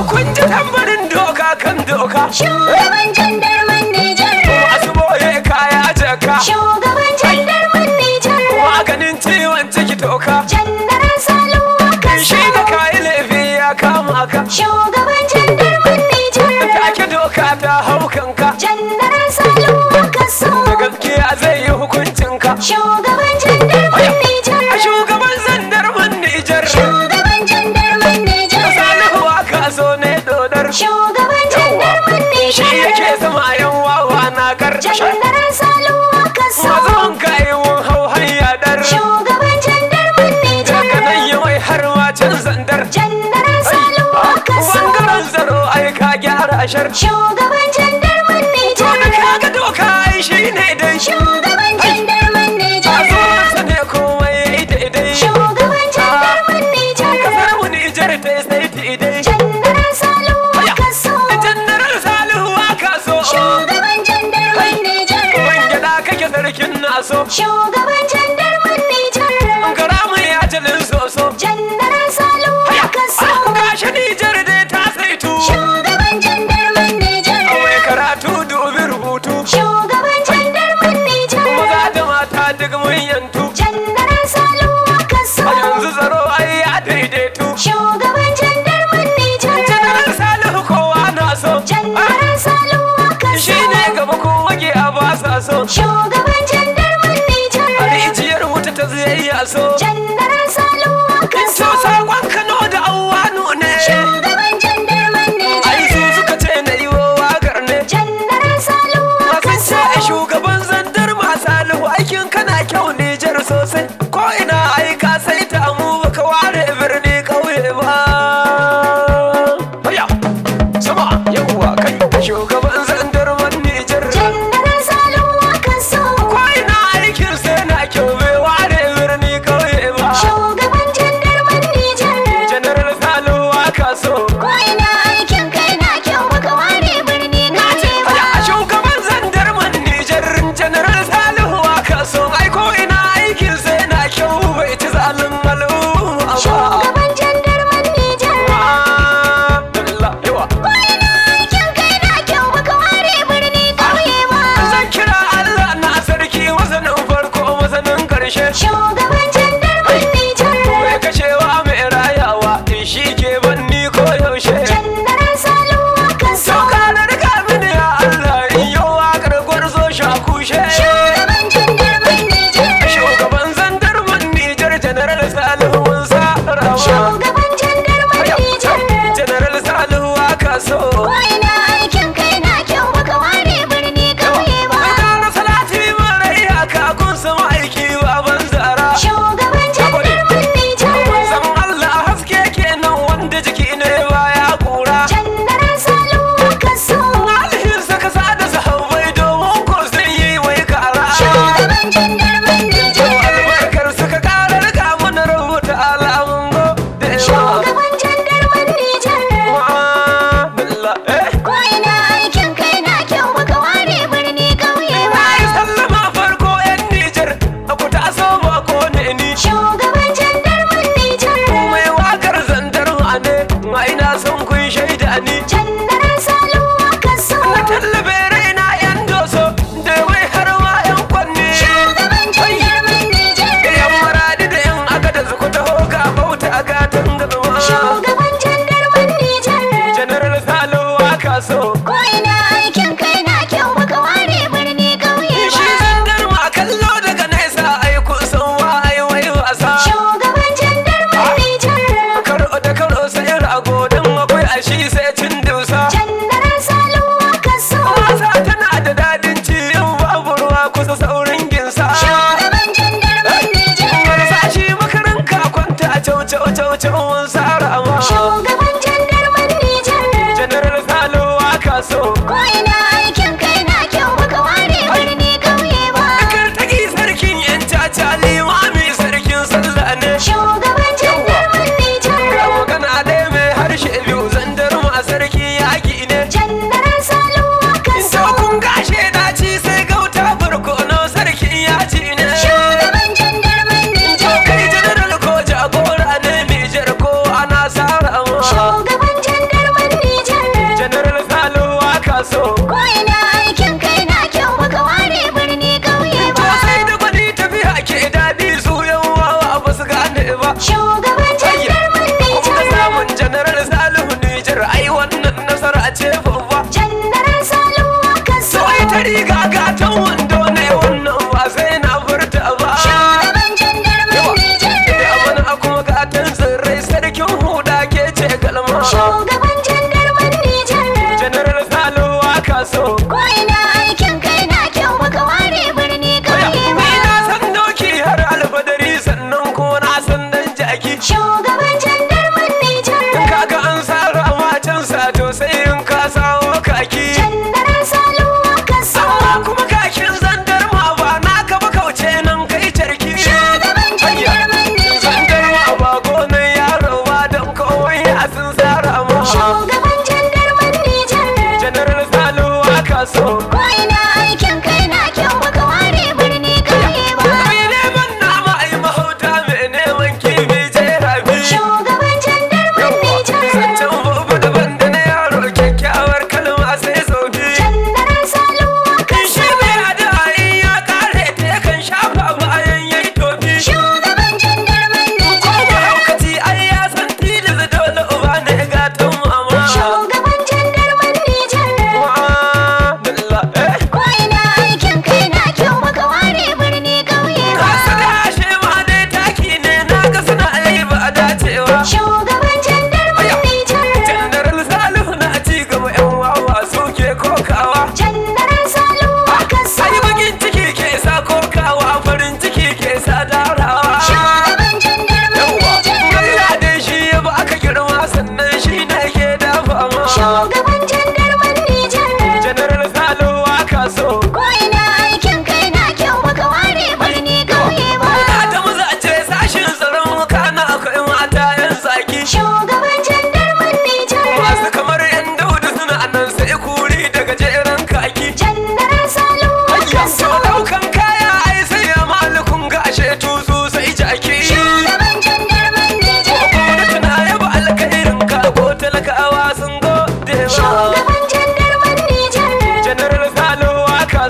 kun ji tambarin doka kan doka Shugaban jandarman Nijar. masu boye kaya jaka Shugaban jandarman Nijar. maganin ciwon ciki toka Jandaran Salihu aka shi da so. kayi laifi ya kama ka Shugaban jandarman Nijar. take doka ta hau kanka Jandaran Salihu aka so. da gaskiya zai yi hukuncinka Shugaban jandarman Nijar. a shugaban zandarman Nijar Shugaban jandarman Nijar. Salihu aka so ne dodar Shugaban jandarman shi Nijar. yake sama yan wawa na karkashin Jandaran Salihu aka so. mazan kayiwun hau hanya dar Shugaban jandarman Nijar. daga nan yi mai har can zandar Jandaran Salihu aka so. bangaren tsaro ai ka gyara ashar Shugaban jandarman to Nijar. da kaga doka ai shi ne dai Shugaban jandarman a Nijar. zuwansa ne komai ya yi daidai Shugaban jandarman Nijar. kasar mu Nijar ta yi sai daidai Jandaran Salihu aka so. jannarar Salihu aka so Shugaban jandarman Nijar. Wangida kake sarkin naso Shugaban jandarman Nijar. gara mai ajalin soso Jandaran Salihu aka so. gashi Nijar dai ta saitu Shugaban jandarman Nijar. mai karatu dubi rubutu Shugaban jandarman Nijar. maza da mata duk mun yantu Jandaran Salihu aka so. a yanzu tsaro ai ya daidaitu Shugaban jandarman Nijar. jannarar Salihu kowa na so Jandaran Salihu aka so. shi ne gaba ko wage a ba sa so Shugaban jandarman Nijar. a rijiyar wuta ta ziyayya so Jandaran Salihu aka so so. sakon Kano da Auwanu ne Shugaban jandarman ai Nijar. su suka ce na yi wa wakar ne Jandaran Salihu aka Masu so. ce shugaban zandar masu alihu aikin kana kyau Nijar sosai ko ina ai ka sai ta mu baka ware birni ƙauye ba. Haya, sama yawwa kai shugaban zandar man Nijar. Jandaran Salihu aka so. Ko ina aikin sai na kyau bai ware birni ƙauye ba. Shugaban jandarman Nijar.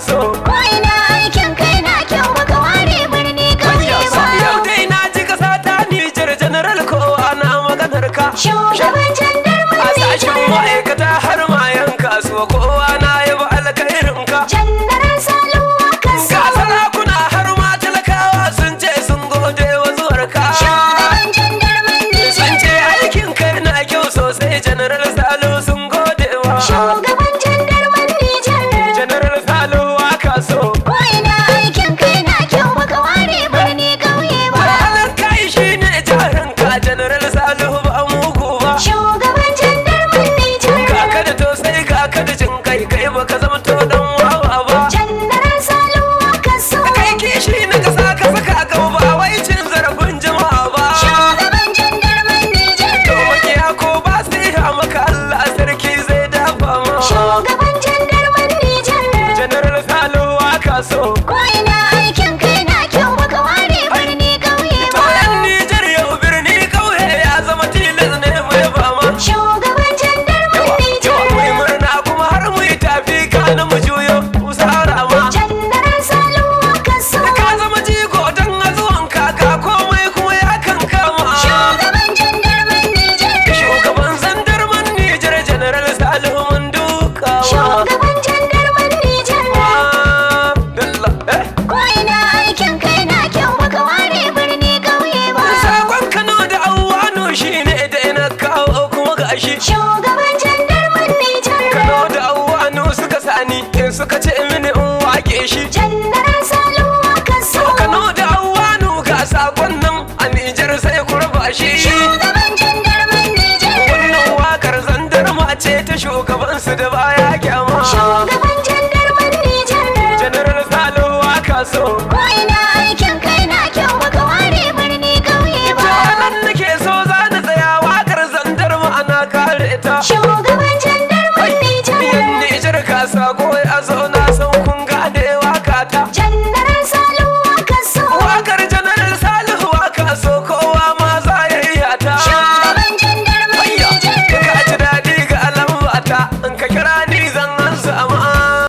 so Ko ina aikin kai na kyau baka ware birni ƙauye ba. Yau dai na ji kasa ta Nijar General kowa na maganar ka Shugaban jandarman A sashen Nijar. ma'aikata har ma yan kasuwa kowa na yaba alkhairin ka Jandaran Salihu wakan so. Ga sarakuna har ma talakawa sun ce sun gode wa zuwar ka Shugaban jandarman Sun Nijar. ce aikin kai na kyau sosai General Salo sun gode wa Shugaban jandarman Nijar. General Salo aka so Ko ina aikin kai na kyau baka ware birni ƙauye ba. Ranar kai shi ne jarin ka General Salo ba mugu ba Shugaban jandarman Nijar. Kaka da tosai kaka da jin kai kai baka zama to dan wawa ba Jandaran Salihu wakan so. Kai kishi na kasa ka saka gaba ba wai cin zarafin jama'a ba Shugaban jandarman Nijar. To makiya ko ba su yi maka Allah sarki zai dafa ma Shugaban jandarman Nijar. General Salo aka so Ko ina aikin kai na kyau baka ware birni ƙauye To ba. yan Nijar yau birni kauye ya zama tilas ne mai fama Shugaban jandarman Yawa mai Nijar. murna kuma har mu yi tafi kana mu juyo usara ma Jandaran Salihu wakan so. Ka zama jigo don azuwan kaka komai kuma ya kan kama Shugaban jandarman Nijar. Shugaban zandarman Nijar General Salihu mun dukawa Shugaban jandarman Nijar. Dalla eh Ko ina aikin kai na kyau baka ware birni ƙauye ba. Sakon Kano da Awano shine da ina kawo kuma gashi Shugaban jandarman Nijar. Kano da Awano suka sani in suka ce mini in wake shi Jandaran Salihu wakan so. To Kano da Awano ga sakon nan a Nijar sai ku raba shi Shugaban jandarman Nijar. Wannan wakar zandarma ce ta shugabansu da baya kyama Shugaban jandarman Nijar. General Salo waka so Ko ina aikin kai na kyau baka ware birni ƙauye ba. Ranar nake so za na tsaya wakar zandarma ana kare ta Shugaban jandarman Nijar. Yan Nijar ka sako ya zo na san kun gane waka ta Jandaran Salihu wakan so. Wakar General Salihu waka so kowa ma za ya iya ta Shugaban jandarman Hayya, Nijar. ka ji daɗi ga alambata in ka kira ni